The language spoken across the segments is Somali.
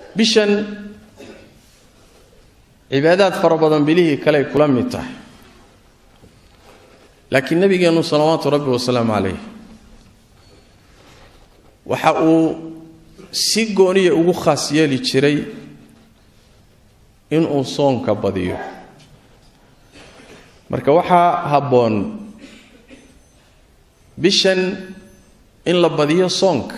bishan cibaadaad fara badan bilihii kaley kula mid tahay laakiin nebigeennu salawaatu rabbi wasalaamu calayh waxa uu si gooniya ugu khaas yeeli jiray inuu soonka badiyo marka waxaa habboon bishan in la badiyo soonka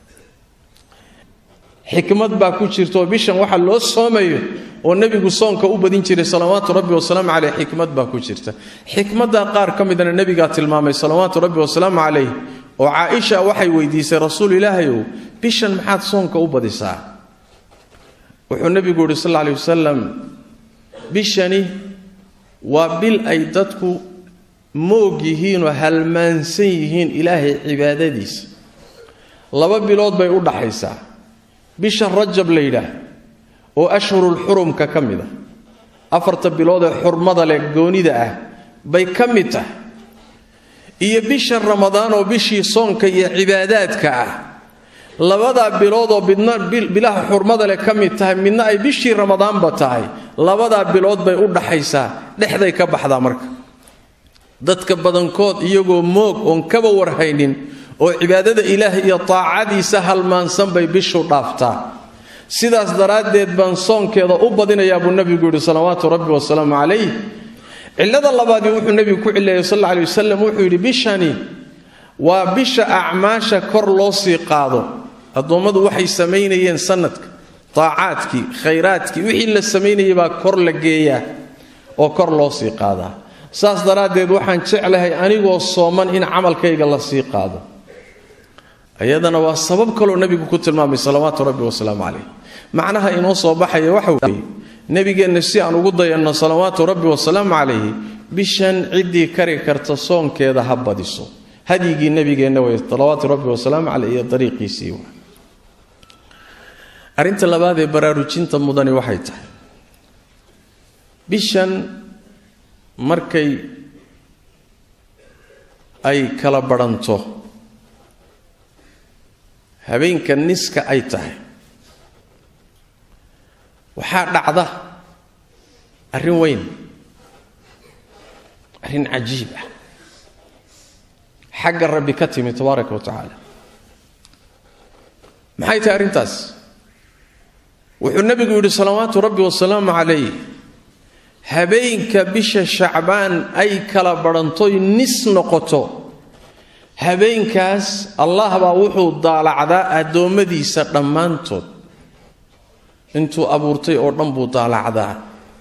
xikmad baa ku jirta oo bishan waxa loo soomayo oo nebigu soonka u badin jiray salawaatu rabbi wasalaamu caleyh xikmad baa ku jirta xikmadda qaar ka midana nebigaa tilmaamay salawaatu rabbi wasalaamu calayh oo caaisha waxay weydiisay rasuul ilaahayow bishan maxaad soonka u badisaa wuxuu nebigu yihi sal alla aley wasalam bishani waa bil ay dadku moog yihiinoo halmaansan yihiin ilaahay cibaadadiisa laba bilood bay u dhaxaysaa bisha rajab la yidhaah oo ashhurulxurumka ka mid ah afarta bilood ee xurmada leh goonida ah bay ka mid tahay iyo bisha ramadaan oo bishii soonka iyo cibaadaadka ah labadaa bilood oo midna bilaha xurmada leh ka mid tahay midna ay bishii ramadaanba tahay labadaa bilood bay u dhaxaysaa dhexday ka baxdaa marka dadka badankood iyagoo moog oon kaba warhaynin oo cibaadada ilaah iyo taacadiisa halmaansan bay bishu dhaaftaa sidaas daraaddeed baan soonkeeda u badinayaa buu nebigu yidhi salawaatu rabbi wasalaamu calayh cillada labaadii wuxuu nebigu ku cileeyey sal alla alay wasalam wuxuu yidhi bishani waa bisha acmaasha kor loo sii qaado addoommadu waxay samaynayeen sanadka taacaadkii khayraadkii wixii la samaynayay baa kor la geeyaa oo kor loo sii qaadaa saas daraaddeed waxaan jeclahay anigoo sooman in camalkayga la sii qaado ayadana waa sabab kaloo nebigu ku tilmaamay salawaatu rabbi wasalaamu calayh macnaha inoo soo baxaya waxa weeye nebigeenna si aan ugu dayanno salawaatu rabbi wasalaamu calayhi bishan ciddii kari karta soonkeeda ha badiso hadyigii nebigeenna wey salawaatu rabbi wasalaamu caleyh iyo dariiqiisii wa arrinta labaad ee baraarujinta mudani waxay tahay bishan markay ay kala badhanto habeenka niska ay tahay waxaa dhacda arrin weyn arrin cajiib ah xagga rabbi ka timi tabaaraka wa tacaala maxay tahay arrintaas wuxuu nebigu yidhi salawaatu rabbi wasalaamu calayh habeenka bisha shacbaan ay kala badhantoy nis noqoto habeenkaas allah baa wuxuu daalacdaa addoommadiisa dhammaantood intuu abuurtay oo dhan buu daalacdaa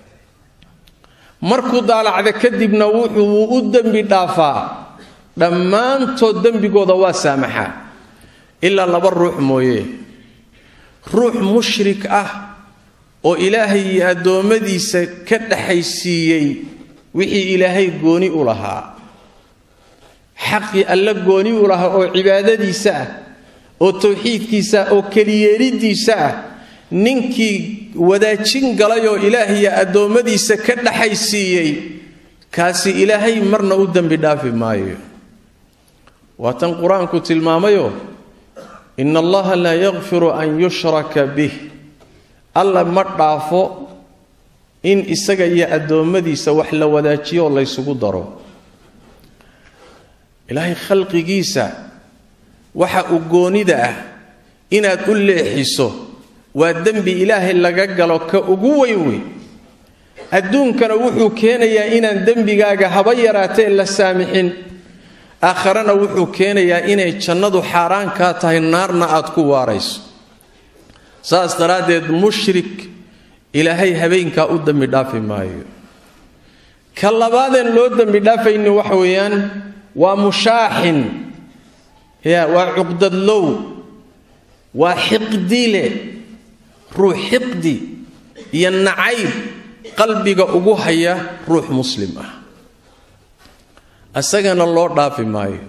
markuu daalacda kadibna wuxuu u dembi dhaafaa dhammaantood dembigooda waa saamaxaa ilaa laba ruux mooye ruux mushrik ah oo ilaahay iyo addoommadiisa ka dhaxaysiiyey wixii ilaahay gooni u lahaa xaqii alla gooni u lahaa oo cibaadadiisa ah oo tawxiidkiisa ah oo keliyeeliddiisa ah ninkii wadaajin galay oo ilaahiyo addoommadiisa ka dhaxaysiiyey kaasi ilaahay marna u dembi dhaafi maayo waa tan qur-aanku tilmaamayo ina allaha laa yakfiru an yushraka bih alla ma dhaafo in isaga iyo addoommadiisa wax la wadaajiyo oo laysugu daro ilaahay khalqigiisa waxa uu goonida ah inaad u leexiso waa dembi ilaahay laga galo ka ugu weyn wey adduunkana wuxuu keenayaa inaan dembigaaga haba yaraatee la saamixin aakharana wuxuu keenayaa inay jannadu xaaraan kaa tahay naarna aad ku waarayso saas daraaddeed mushrik ilaahay habeenkaa u dembi dhaafi maayo ka labaadeen loo dembi dhaafayni waxa weeyaan waa mushaaxin ya waa cuqdadlow waa xiqdile ruux xiqdi iyo nacayb qalbiga ugu haya ruux muslim ah isagana loo dhaafi maayo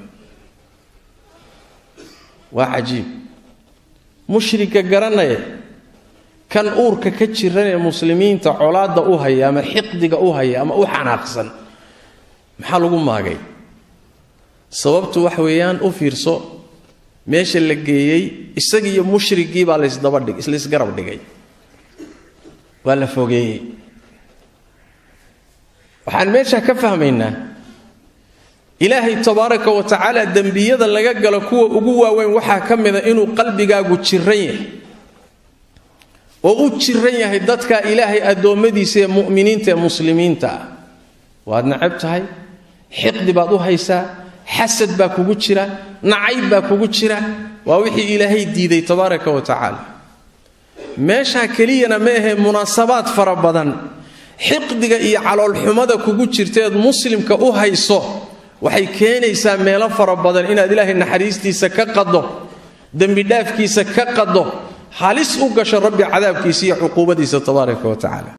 waa cajiib mushrika garanaya kan uurka ka jiran ee muslimiinta colaadda u haya ama xiqdiga u haya ama u xanaaqsan maxaa lagu maagay sababtu wax weeyaan u fiirso meesha la geeyey isagiiyo mushrigii baa laysdabadhig laysgarab dhigay waa la fogeeyey waxaan meesha ka fahmaynaa ilaahay tabaaraka wa tacaala dembiyada laga galo kuwa ugu waaweyn waxaa ka mida inuu qalbigaagu jiran yahay oo u jiran yahay dadka ilaahay addoommadiisa ee mu'miniinta ee muslimiinta ah waad necab tahay xiqdi baad u haysaa xasad baa kugu jira nacayb baa kugu jira waa wixii ilaahay diiday tabaaraka wa tacaala meeshaa keliyana ma ahee munaasabaad fara badan xiqdiga iyo caloolxumada kugu jirteed muslimka u hayso waxay keenaysaa meelo fara badan inaad ilaahay naxariistiisa ka qaddo dembidhaafkiisa ka qaddo halis u gasho rabbi cadaabkiisa iyo cuquubadiisa tabaaraka wa tacaala